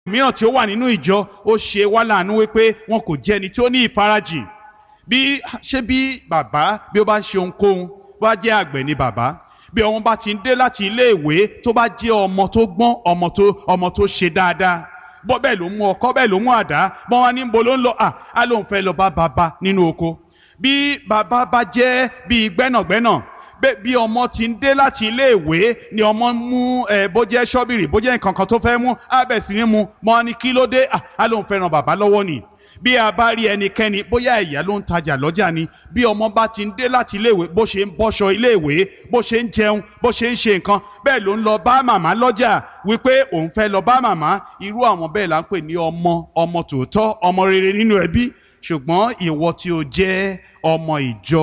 mìíràn tí ó wà nínú ìjọ ó ṣe wá láàánú wípé wọn kò jẹ́ ẹni tí ó ní ìfarajìn bí ṣé bí bàbá bí ó bá ń ṣe ohunkóhun bá jẹ́ àgbẹ̀ ni bàbá bí ọmọ bá ti ń dé láti ilé ìwé tó bá jẹ́ ọmọ tó gbọ́n ọmọ tó ọmọ tó ṣe dáadáa bọ́ bẹ́ẹ̀ ló mú ọkọ́ bẹ́ẹ̀ ló mú àdá bọ́n wá ní bo ló ń lọ à á lóun fẹ́ lọ bá bàbá nínú oko bí bàbá bá jẹ́ bíi gbẹ́nàgbẹ́nà bẹ́ẹ̀ bí ọmọ ti ń dé láti ilé ìwé ni ọmọ ń mú ẹ bó jẹ́ ṣọ́bìrì bó jẹ́ nǹkan kan tó fẹ́ mú á bẹ̀ sí ní mu mọ́ ní kí ló dé à á lóun fẹ́ ran bàbá lọ́wọ́ nì bí a bá rí ẹnikẹ́ni bóyá ẹ̀yà ló ń tajà lọ́jà ni bí ọmọ bá ti ń dé láti iléèwé bó ṣe ń bọ́ṣọ iléèwé bó ṣe ń jẹun bó ṣe ń ṣe nǹkan bẹ́ẹ̀ ló ń lọ bá màmá lọ́jà wípé òun fẹ́ lọ bá màmá irú àwọn bẹ́ẹ̀ là ń pè ní ọmọ ọmọ tòótọ́ ọmọ rere nínú ẹbí ṣùgbọ́n ìwọ tí o jẹ́ ọmọ ìjọ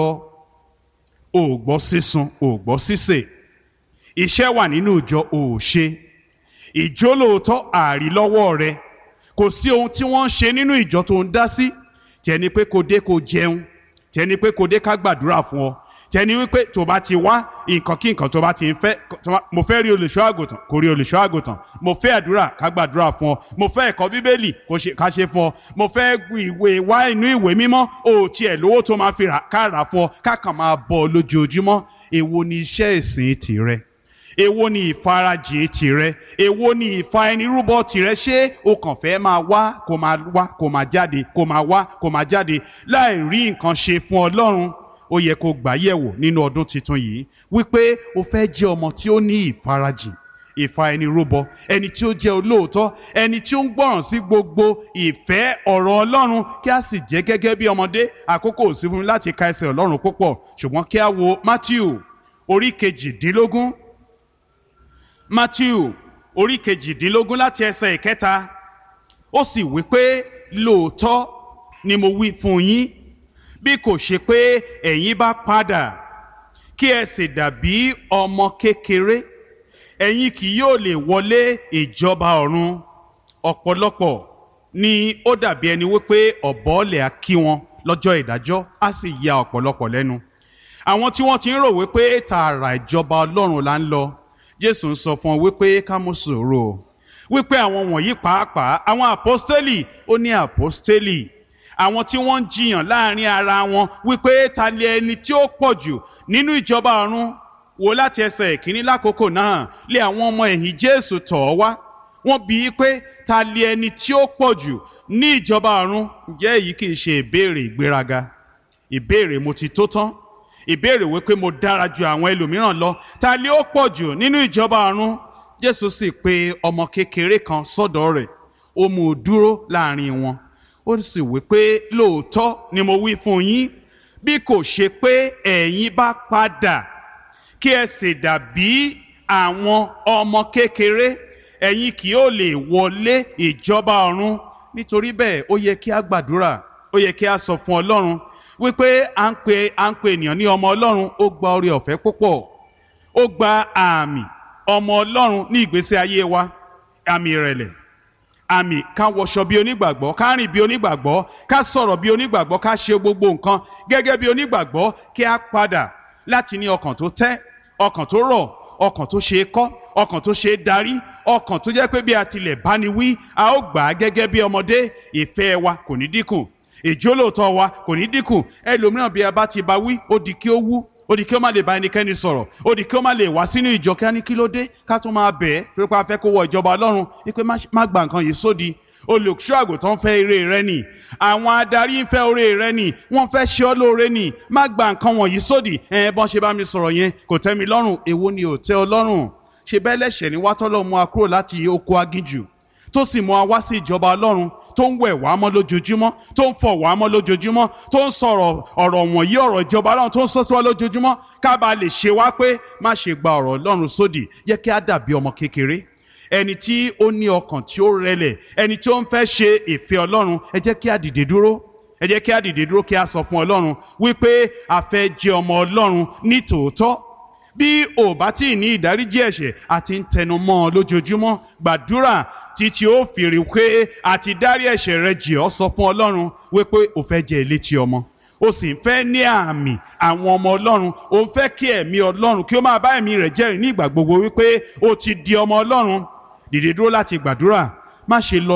ò gbọ́ sísun ò gbọ́ sísè iṣẹ́ wà nínú ìjọ ò ṣe ìjólóòótọ́ àrí lọ́wọ́ rẹ kò sí ohun tí wọ́n ń ṣe nínú ìjọ tó ń dá sí tẹni pé kò dé kò jẹun tẹni pé kò dé ká gbàdúrà fún ọ tẹni wípé tó bá ti wá nǹkan kí nǹkan tó bá ti ń fẹ́ mo fẹ́ rí olùṣọ́ àgùntàn kò rí olùṣọ́ àgùntàn mo fẹ́ àdúrà ká gbàdúrà fún ọ mo fẹ́ ẹ̀kọ́ bíbélì ká ṣe fún ọ mo fẹ́ ìwé wá inú ìwé mímọ́ o tiẹ̀ lówó tó máa fi rà ká rà fún ọ ká kàn máa bọ̀ ọ lójoojúmọ́ èwo ni iṣẹ́ ìsìn tìrẹ èwo ni ìfarajìn tìrẹ èwo ni ìfa ẹni rúbọ tìrẹ ṣé o kàn fẹ́ máa wá kó máa wá kó máa jáde kó máa wá kó máa jáde láì rí nǹkan ṣe fún ọlọ́run ó yẹ kó gbà yẹ̀wò nínú ọdún tuntun yìí wípé o fẹ́ jẹ́ ọmọ tí ó ní ìfarajìn ìfa ẹni rúbọ ẹni tí ó jẹ́ olóòótọ́ ẹni tí ó ń gbọ́ràn sí gbogbo ìfẹ́ ọ̀rọ̀ ọlọ́run kí a sì jẹ́ gẹ́gẹ́ bí ọmọdé àkókò ò sí fún mi láti ka ẹsẹ̀ ọlọ́run púpọ̀ ṣùgbọ́n kí a wo Matthew orí kejìdínlógún Matthew orí kejìdínlógún láti ẹsẹ̀ ìkẹta ó sì wí pé lóòótọ́ ni mo wí fún yín bí kò ṣe pé ẹ̀yin bá padà kí ẹ sì dàbí ọmọ kékeré ẹ̀yin kì yóò lè wọlé ìjọba ọ̀run ọ̀pọ̀lọpọ̀ ni ó dàbí ẹni wípé ọ̀bọ̀ọ̀lẹ̀ á kí wọn lọ́jọ́ ìdájọ́ á sì ya ọ̀pọ̀lọpọ̀ lẹ́nu àwọn tí wọ́n ti ń rò wípé tààrà ìjọba ọlọ́run là ń lọ jésù ń sọ fún ọ wípé ká mú sùúrù o wípé àwọn wọ̀nyí pàápàá àwọn àpọ́stélì ó ní àpọ́stélì àwọn tí wọ́n ń jiyàn láàrin ara wọn wípé ta ni ẹni tí ó pọ̀ jù nínú ìjọba ọ̀run wò láti ẹsẹ̀ ìkíní lákòókò náà lé àwọn ọmọ ẹ̀yìn jésù tọ̀ ọ́ wá wọ́n bi í pé ta ni ẹni tí ó pọ̀ jù ní ìjọba ọ̀run ǹjẹ́ èyí kì í ṣe ìbéèrè ìgbéraga ìbéèrè mo ti tó tán ìbéèrè wípé mo dára ju àwọn ẹlòmíràn lọ ta ni ó pọ̀ jù nínú ìjọba ọ̀run jésù sì pe ọmọ kékeré kan sọ́dọ̀ rẹ̀ ó mú un dúró láàrin wọn ó sì wí pé lóòótọ́ ni mo wí fún yín bí kò ṣe pé ẹ̀yin bá padà kí ẹ sì dàbí àwọn ọmọ kékeré ẹ̀yin kì yóò lè wọlé ìjọba ọ̀run nítorí bẹ́ẹ̀ ó yẹ kí a gbàdúrà ó yẹ kí a sọ fún ọlọ́run wípé à ń pe à ń pe ènìyàn ní ọmọ ọlọ́run ó gba oore ọ̀fẹ́ púpọ̀ ó gba àmì ọmọ ọlọ́run ní ìgbésí ayé wa àmì ìrẹ̀lẹ̀ àmì ká wọṣọ bí onígbàgbọ́ ká rìn bí onígbàgbọ́ ká sọ̀rọ̀ bí onígbàgbọ́ ká ṣe gbogbo nǹkan gẹ́gẹ́ bí onígbàgbọ́ kí a padà láti ní ọkàn tó tẹ́ ọkàn tó rọ̀ ọkàn tó ṣe é kọ́ ọkàn tó ṣe é darí ọkàn tó jẹ́ pé bí a tilẹ̀ bá ni wí a ó gbà á gẹ́gẹ́ bí ọmọdé ìfẹ́ wa kò ní dínkù ìjólóòtọ́ wa kò ní dínkù ẹlòmíràn bí a bá ti bá wí ó di kí ó wú ó di kí ó má lè bá ẹnikẹ́ni sọ̀rọ̀ ó di kí ó má lè wá sínú ìjọ kí á ní kí ló dé ká tún máa bẹ̀ ẹ́ pé pa fẹ́ kó wọ ìjọba ọlọ́run wípé má gba nǹkan yìí sódi olùṣọ́ àgùntàn fẹ́ ire rẹ nì àwọn adarí ń fẹ́ oore rẹ nì wọ́n fẹ́ ṣe ọ́ lóore nì má gba nǹkan wọ̀nyí sódì ẹ̀ bọ́n ṣe bá mi sọ̀rọ̀ yẹn kò tẹ́ mi lọ́rùn èwo ni ò tẹ́ ọ lọ́rùn ṣe bẹ́ẹ̀ lẹ́ṣẹ̀ ní wátọ́lọ́ mú wa kúrò láti oko aginjù tó sì mú wa wá sí ìjọba ọlọ́run tó ń wẹ̀ wá mọ́ lójoojúmọ́ tó ń fọ̀ wá mọ́ lójoojúmọ́ tó ń sọ̀rọ̀ ọ̀rọ̀ wọ̀nyí ọ̀rọ̀ ìjọba ọlọ́run tó ń sọ sí wa lójoojúmọ́ ká bàa lè ṣe wá pé má ṣe gba ọ̀rọ̀ ọlọ́run sódì yẹ kí á dàbí ọmọ kékeré ẹni tí ó ní ọkàn tí ó rẹlẹ̀ ẹni tí ó ń fẹ́ ṣe ìfẹ́ ọlọ́run ẹ jẹ́ kí á dìde dúró ẹ jẹ́ kí á dìde dúró kí á sọ fún ọlọ́run wípé a fẹ́ jẹ́ ọmọ ọlọ́run ní tòótọ́ bí ò bá tí ì ní ìdáríjì ẹ̀ṣẹ̀ àti ń tẹnu mọ́ ọ lójoojúmọ́ gbàdúrà títí ó fìrí pé àti dárí ẹ̀ṣẹ̀ rẹ jì ọ́ sọ fún ọlọ́run wípé ò fẹ́ jẹ́ létí ọmọ o sì ń fẹ́ ní àmì àwọn ọmọ ọlọ́run o ń fẹ́ kí ẹ̀mí ọlọ́run kí ó máa bá ẹ̀mí rẹ̀ jẹ́rìí ní ìgbà gbogbo wípé o ti di ọmọ ọlọ́run dìde dúró láti gbàdúrà má ṣe lọ